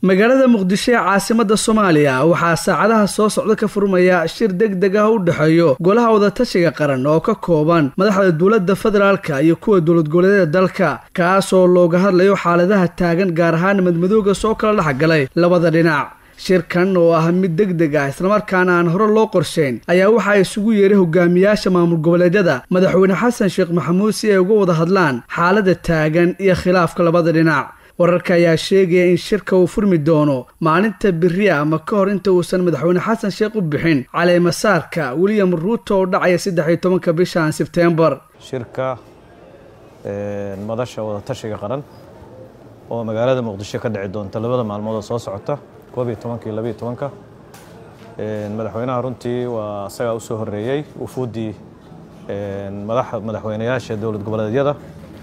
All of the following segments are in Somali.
magaalada muqdisho ee caasimada soomaaliya waxaa saacadaha soo socda ka furmaya shir deg deg ah u dhexeeyo golaha wadatashiga qaran oo ka kooban madaxda dowladda federaalka iyo kuwa dowlad goboleedyada dalka kaasoo looga hadlayo xaaladaha taagan gaar ahaan madmadooga soo kala dhexgalay labada dhinac shirkan oo ah mid deg deg ah islamarkaana aan hore loo qorshayn ayaa waxaa isugu yeeray hogaamiyaasha maamul goboleedyada madaxweyne xasan sheekh maxamuud si ay uga wada hadlaan xaalada taagan iyo khilaafka labada dhinac wararka ayaa sheegaya in shirka uu furmi doono maalinta beriya ama ka hor inta uusan madaxweyne xasan sheekh u bixin caleemasaarka william ruuto oo dhacaya saddex iyo tobanka bishan sebtembar shirka madasha wadatashiga qaran oo magaalada muqdisho ka dhici doonta labada maalmood oo soo socota koob iyo tobanka iyo labiyo tobanka madaxweynaha runtii waa isagaa usoo horeeyey wufuuddii madaxweynayaasha dowlad goboleedyada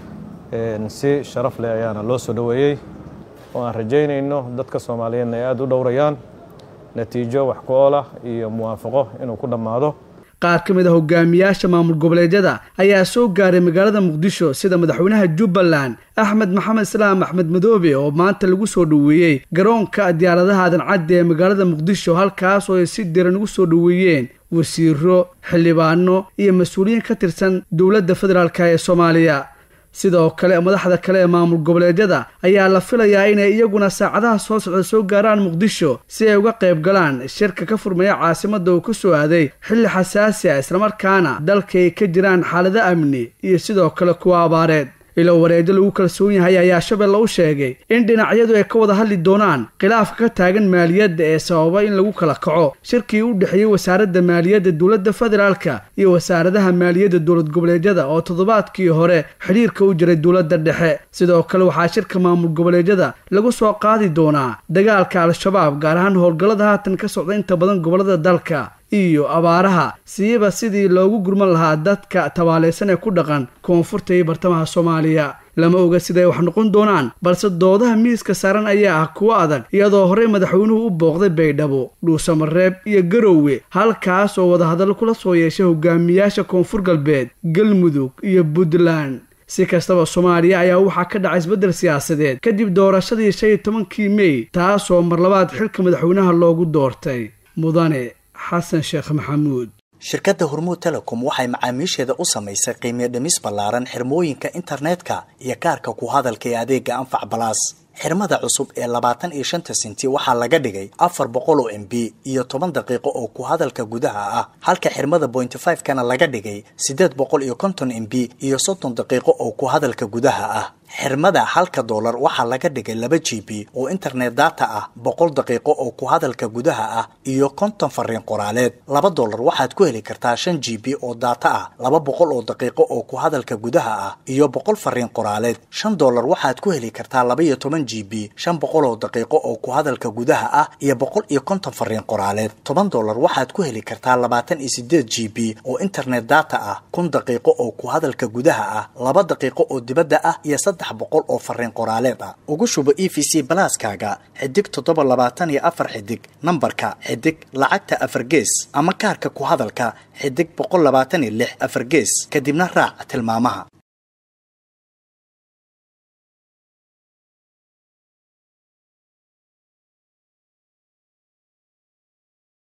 si sharaf leh ayaana loo soo dhoweeyey oo aan rajaynayno dadka soomaaliyeedna ay aada u dhowrayaan natiijo wax ku oolah iyo muwaafaqo inuu ku dhammaado qaar ka mid a hogaamiyaasha maamul goboleedyada ayaa soo gaaray magaalada muqdisho sida madaxweynaha jubbaland axmed maxamed islaam axmed madoobe oo maanta lagu soo dhoweeyey garoonka diyaaradaha aadan cadde ee magaalada muqdisho halkaas oo ay si diran ugu soo dhoweeyeen wasiiro xildhibaano iyo mas-uuliyiin ka tirsan dowladda federaalk ee soomaaliya sidoo kale madaxda kale ee maamul goboleedyada ayaa la filayaa inay iyaguna saacadaha soo socda soo gaaraan muqdisho si ay uga qayb galaan shirka ka furmaya caasimada uu ka soo aaday xilli xasaasi ah islamarkaana dalka ay ka jiraan xaalado amni iyo sidoo kale kuwa abaareed ilo wareejo lagu kalsoon yahay ayaa shabeelle u sheegay in dhinacyadu ay ka wada hadli doonaan khilaafka ka taagan maaliyadda ee sababa in lagu kala kaco shirkii u dhexeeyey wasaaradda maaliyadda dowladda federaalka iyo wasaaradaha maaliyadda dowlad goboleedyada oo toddobaadkii hore xidhiirka u jiray dowladda dhexe sidoo kale waxaa shirka maamul goboleedyada lagu soo qaadi doonaa dagaalka al-shabaab gaar ahaan howlgallada haatan ka socda inta badan gobollada dalka iyo abaaraha siiba sidii loogu gurman lahaa dadka tabaaleysan ee ku dhaqan koonfurta iyo bartamaha soomaaliya lama oga siday wax noqon doonaan balse doodaha miiska saaran ayaa ah kuwo adag iyadoo horey madaxweynuhu u booqday baydhabo dhuusamareeb iyo garowe halkaas oo wadahadallo kula soo yeeshay hogaamiyaasha koonfur galbeed galmudug iyo puntland si kastaba soomaaliya ayaa waxaa ka dhacay isbeddel siyaasadeed kadib doorashadii shan iyo tobankii mey taasoo mar labaad xilka madaxweynaha loogu doortay mudane xasan sheekh maxamuud shirkadda hormuud telecom waxay macaamiisheeda u samaysay qiimiyo dhimis ballaaran xirmooyinka internetka iyo kaarka ku hadalka ee adeega anfac balaas xirmada cusub ee labaatan iyo shanta senti waxaa laga dhigay afar boqol oo m b iyo toban daqiiqo oo ku hadalka gudaha ah halka xirmada bointy five kana laga dhigay siddeed boqol iyo konton m b iyo soddon daqiiqo oo ku hadalka gudaha ah xirmada halka doolar waxaa laga dhigay laba g b oo internet data ah boqol daqiiqo oo ku hadalka gudaha ah iyo konton fariin qoraaleed laba doolar waxaad ku heli kartaa shan g b oo data ah laba boqol oo daqiiqo oo ku hadalka gudaha ah iyo boqol fariin qoraaleed shan doolar waxaad ku heli kartaa laba iyo toban g b shan boqol oo daqiiqo oo ku hadalka gudaha ah iyo boqol iyo konton fariin qoraaleed toban doolar waxaad ku heli kartaa labaatan iyo sideed g b oo internet data ah kun daqiiqo oo ku hadalka gudaha ah laba daqiiqo oo dibadda ah iyo boqol oo fariin qoraaleed ah ugu shubo e v c balaaskaaga xidig toddoba labaatan iyo afar xidig nambarka xidig lacagta afar gees ama kaarka ku hadalka xidig boqol labaatan iyo lix afar gees kadibna raac tilmaamaha